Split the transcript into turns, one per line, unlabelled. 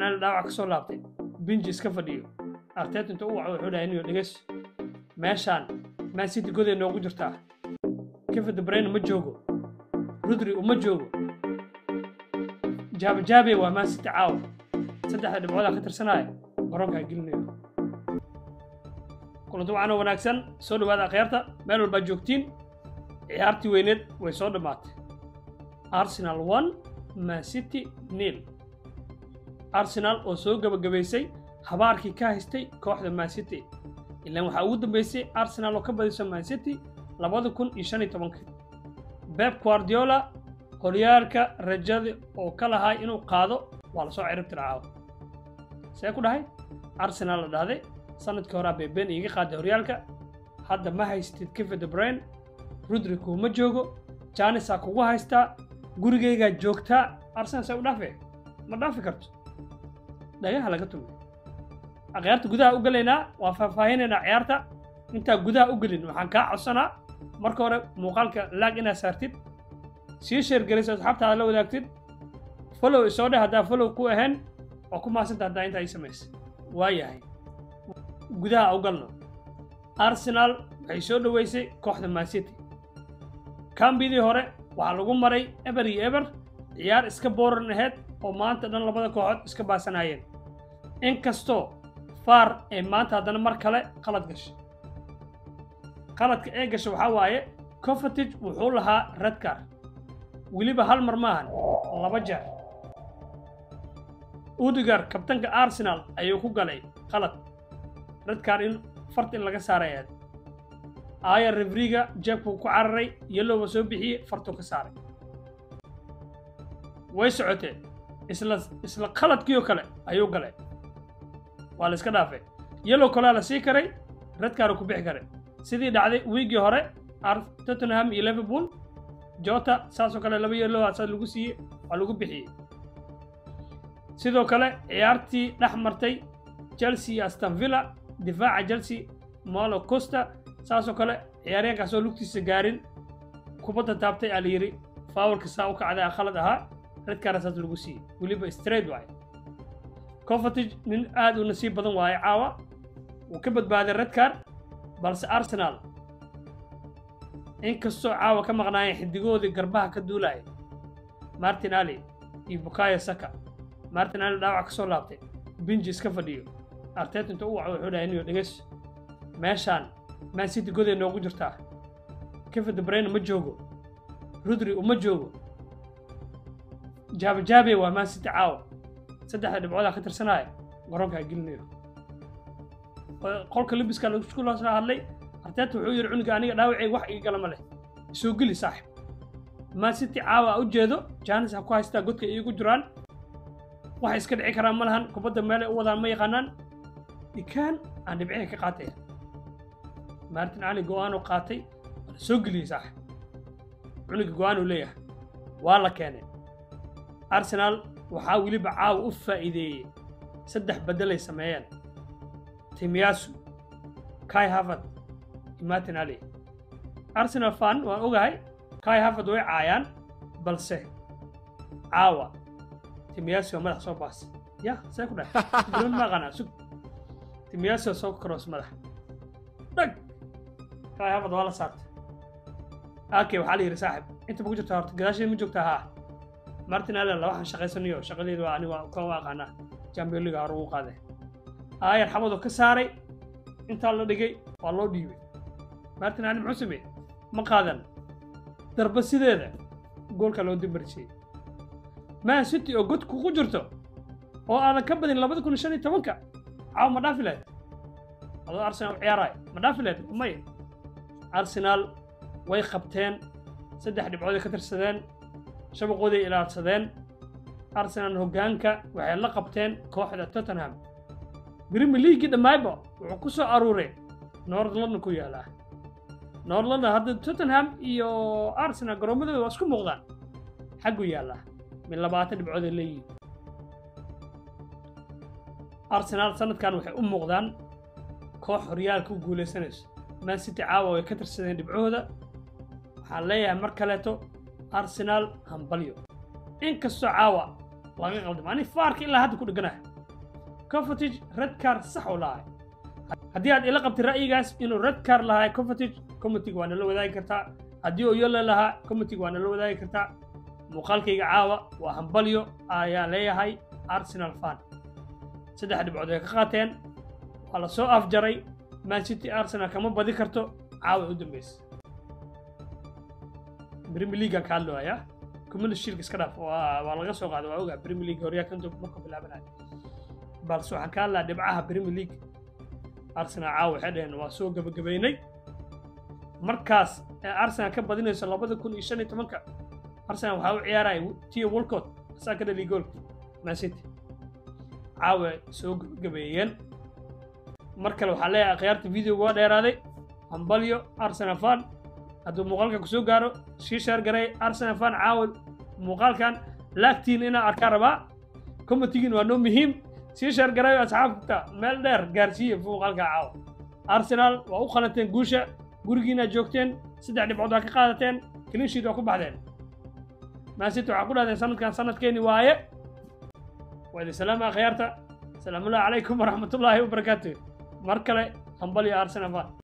arsenal dhaawac ka soo laabtay binji iska fadhiyo artet inta u waco wuxuu dhahay niyo dheges meeshaan man city goday noogu jirtaa kevin de bruyne ma joogo rudri uma joogo jaabajaabe waa man city caawa saddexda dhibcoodaa ka tirsanaya garoonkaa gelinayo kulanti waxaana wanaagsan soo dhawaada akhyaarta meel walbaa joogtiin ciyaartii weyneed way soo dhammaatay arsenal one man city nil arsenal oo soo gebagabaysay habaarkii ka haystay kooxda man city ilaan waxaa ugu dambeysay arsenal oo ka badiso man city labada kun iyo shan iyo tobankii beb guardiola horyaalka rajada oo ka lahaa inuu qaado waa lasoo cirib tircaawo see ku dhahay arsenal la dhahday sanadkii horaa beeben iiga qaaday horyaalka hadda ma haystid kevin de bruyne rudri kuuma joogo janisaa kugu haystaa gurigaygaa joogtaa arsenal see u dhaafe ma dhaafi karto dhagaha laga tumay akhyaarta gudaha u gelaynaa waa faahfaahinaynaa ciyaarta intaa gudaha u gelin waxaan kaa codsanaa marka hore muuqaalka laag inaad saartid sii sheergelayso asxaabtaada la wadaagtid follow isoo dheh haddaa follow ku ahayn oo ku maasanta haddaa intaa ii samaysay waa yahay gudaha u galno arsenal waxay soo dhoweysay kooxda man city kambidii hore waxaa lagu maray eber iyo eber ciyaar iska booran aheyd oo maanta dhan labada kooxood iska baasanaayeen inkastoo faar ee maanta haddana mar kale qalad gashay qaladka ee gasha waxaa waaye cofatig wuxuu lahaa redcar weliba hal mar maahan laba jeer udigar kabtanka arsenal ayuu ku galay qalad redcar in fart in laga saaray aad aaya rivriga jeebkuu ku cararay yelowba soo bixiyey fartuu ka saaray way socotee isla isla qaladkiioo kale ayuu galay waa la iska dhaafay yelow kolaa la sii karay redcar ku bixi karay sidii dhacday wiigii hore tottenham iyo liverpool jota saasoo kale laba yeelow asaa lagu siiyey waa lagu bixiyey sidoo kale ciyaartii dhex martay chelsea iyo aston villa difaaca chelsea malo costa saasoo kale ciyaaryaankaasoo lugtiisa gaarin kubadda taabtay aa la yidhi faawalka saa u kacday a khalad ahaa redkaara saas lagu siiyey weliba straight waaye cofatig nin aad u nasiib badan waaye caawa wuu ka badbaaday redcar balse arsenal inkastoo caawa ka maqnaayeen xidigoodii garbaha ka duulaya martin ali iyo bukayo saka martin ali dhaawac ka soo laabtay binji iska fadhiyo artet inta u waco wuxuu dhahay niyo dheges meeshaan man city goday noogu jirtaa kevin de bruyne ma joogo rudri uma joogo jaabajaabe waa man city caawa saddexda dhibcoodaa ka tirsanaya garoonkaa gelinayo qolka libiska laisku loo soo hadlay arteeta wuxuu yidhi cunuga aniga dhaawacay wax iga gala ma leh soo geli saaxib man city caawa a u jeedo jaanis ha ku haystaa godka iigu jiraan waxay iska dhici karaan ma lahan kubadda meelay u wadaan ma yaqaanaan dhikaan aan dhibcihi ka qaataya martin cali go-aanuu qaatay waa la soo geliyey saaxib cunuga go-aanuu leeyahay waa la keenay arsenal waxaa weliba caawa u faa'iideeyey saddex beddelay sameeyeen timiyasu kai harvard iyo martin ali arsenal fan waan ogahay kai harvard way caayaan balse caawa timiyasu waa madax soo baasay ya see ku dhahay bilood ma aqaanaa sug timiyasu soo karoos madax dhag kai harvard waa la saartay ake waxaa la yidhi saaxib inta ma ku jirtaa horta gadaasheed ma joogtaa haa martin allen labaxan shaqaysanayo shaqadeedu waa aniga kan u aqaanaa champion league hore ugu qaaday aayar xamadoo ka saaray intaa la dhigay waa loo dhiibay martin allen muxuu sameeyey ma qaadan darba sideeda goolka loo dimbarjiyey man city oo god kugu jirto oo aadan ka badin labada kun shan iyo tobanka caawa ma dhaafi lahayd adoo arsenal u ciyaaraay ma dhaafi lahayd may arsenal way qabteen saddex dhibcooday ka tirsadeen shabaqooday ilaadsadeen arsenal hoggaanka waxay la qabteen kooxda tottenham brimi leagii dhammaayba wuxuu ku soo aruuray north london ku yaalaa north london hadda tottenham iyo arsenal garoomadooda waa isku muuqdaan xaggu yaallaa min labaatan dhibcooday leeyihiin arsenal sanadkan waxay u muuqdaan koox horyaalka u guulaysanayso man city caawa way ka tirsadeen dhibcahooda waxaan leeyahay mar kaleeto arsenal hambalyo inkastoo caawa laga qaldamo ani faarka ilaa hadda ku dheganahay covertage red car sax u lahay haddii aad ila qabtay ra'yigaas inuu red car lahaa covertage committee waa nala wadaagi kartaa haddii uu yolo lahaa committee waa nala wadaagi kartaa muuqaalkayga caawa waa hambalyo ayaan leeyahay arsenal fan saddex dhibcood ay ka qaateen waa la soo afjaray man city arsenal kama badi karto caawa u dambaysa premier leaguean ka hadlooyaa community shield iska dhaaf waa waa laga soo qaaday waa ogaa premier league horyaa kanto marka bilaabanayo balse waxaan ka hadlaa dhibcaha premier league arsenal caawa waxay dhaheen waa soo gabagabaynay markaas ee arsenal ka badinayso labada kun iyo shan iyo tobanka arsenal waxaa u ciyaaraya tio walcott asaa ka dhaliy goolka man city caawa soo gabagabeeyeen mar kale waxaa leeyahay akhyaarta videoga waa dheeraaday hambalyo arsenal fan hadduu muuqaalkan ku soo gaaro sii sheer garay arsenal fan caawa muuqaalkan laagtiin inaa arkaa rabaa commitigin waa noo muhiim sii sheer garayo asxaabta meel dheer gaarsiiya muuqaalka caawa arsenal waa u qalanteen guusha gurigiina joogteen saddex dhibcood waa ka qaadateen cleansheet waa ku baxdeen maasiti waxaa ku dhahdeen sanadkan sanadkeeni waaye waa idin salaama akhyaarta salaamullahi calaykum waraxmatullaahi wabarakaatu mar kale hambalyo arsenal fan